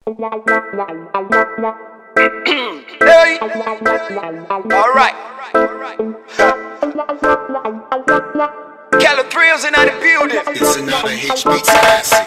Hey. All right. Keller Thrills in the building. It's another HB classic.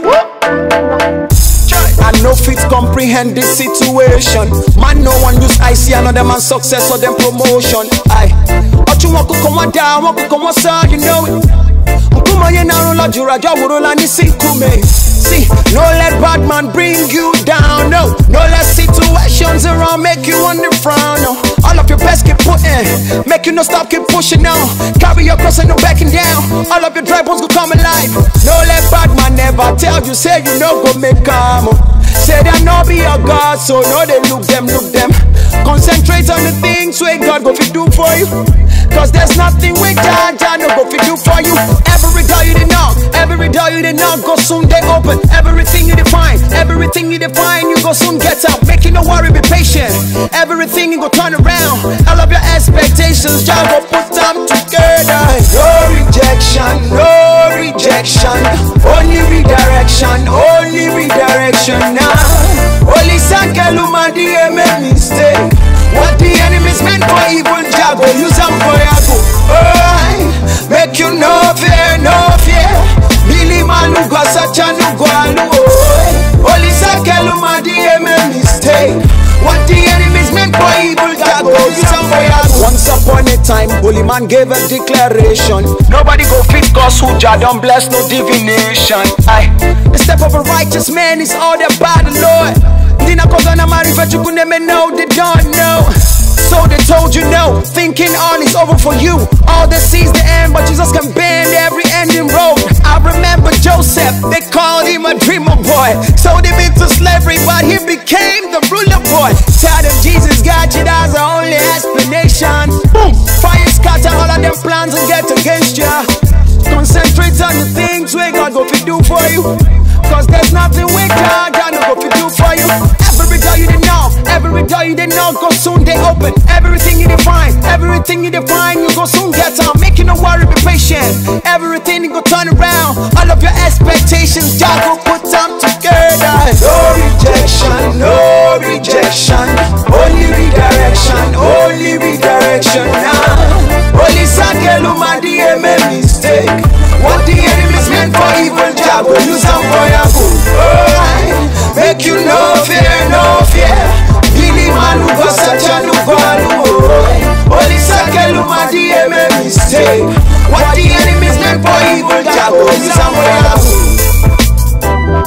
I no fit comprehend this situation. Man, no one use I see another man's success or them promotion. I, Ochu wọn kò kọ́ wọn dá, wọn kò kọ́ wọn sá, you know it. Nkúmọ̀ yẹn náà ń lọ jùlọ àjọ òwúrọ̀ la ní sínkúmi. See, no let bad man bring you down, no. No let situations around make you on the frown, no. All of your best keep putting, make you no stop, keep pushing now. Carry your cross and no backing down. All of your dry bones go come alive. No let bad man never tell you, say you no go make come. Say they no be your God, so no they look them, look them. Concentrate on the things where God go fi do for you. Cause there's nothing we God, God no go fi do for you. Every door you did knock, every door you did knock, go soon they open. Everything you define, everything you define, you go soon get up. Make you no worry, be patient. Everything you go turn around. All of your expectations, God go put them together. No rejection, no rejection. Only redirection, only redirection now. Only Sankaluma the make mistake. What the enemies meant for evil, Jah go use them for your good. Oh, make you no fear, no fear. Billy Maluga, such a new Only Sankaluma the make mistake. What the enemies meant for evil, Jah go use them for your good. Once upon a time, holy man gave a declaration. Nobody go fit cause who Jah don't bless no divination. Aye. The step of a righteous man is all the by the Lord. Dina kogana marifa chukuneme know they don't know. So they told you no, thinking all is over for you. All that sees the end, but Jesus can bend every ending road. I remember Joseph, they called him a dreamer boy. Sold him into slavery, but he became the ruler boy. Tell them Jesus got you, that's the only explanation. Boom, fire scatter all of them plans and get against ya. Concentrate on the things where God go fi do for you. Cause there's nothing we God, God no go fi do for you. Every door you didn't know, every door you didn't know, go soon they open. Everything you define, everything you define, you go soon get on. Make you no worry, be patient. Everything you go turn around. All of your expectations, God go put them together. No rejection, no rejection. Only redirection, only redirection now. Only Sakeluma the mistake. What the enemies meant for evil, Jah go use them for your good. Oh, make you no fear, no fear. Billy Maluga, such a Lugalu. Only Sakeluma the mistake. What the enemies meant for evil, Jah go use them for your good.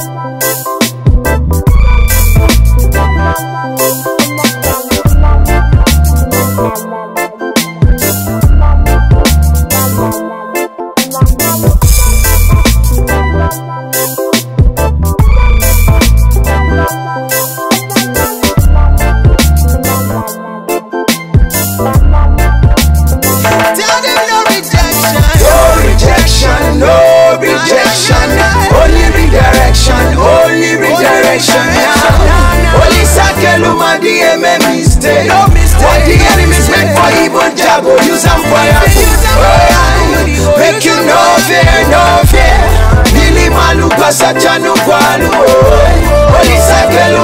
Tell them no rejection. No rejection, no rejection. Only redirection, only redirection now. Only Sakeluma the mistake. No mistake. What the enemies meant for evil, Jah go use them for your good. Oh, Make you no fear, no fear. Billy Maluka Sachanu Kwalu. Only Sakeluma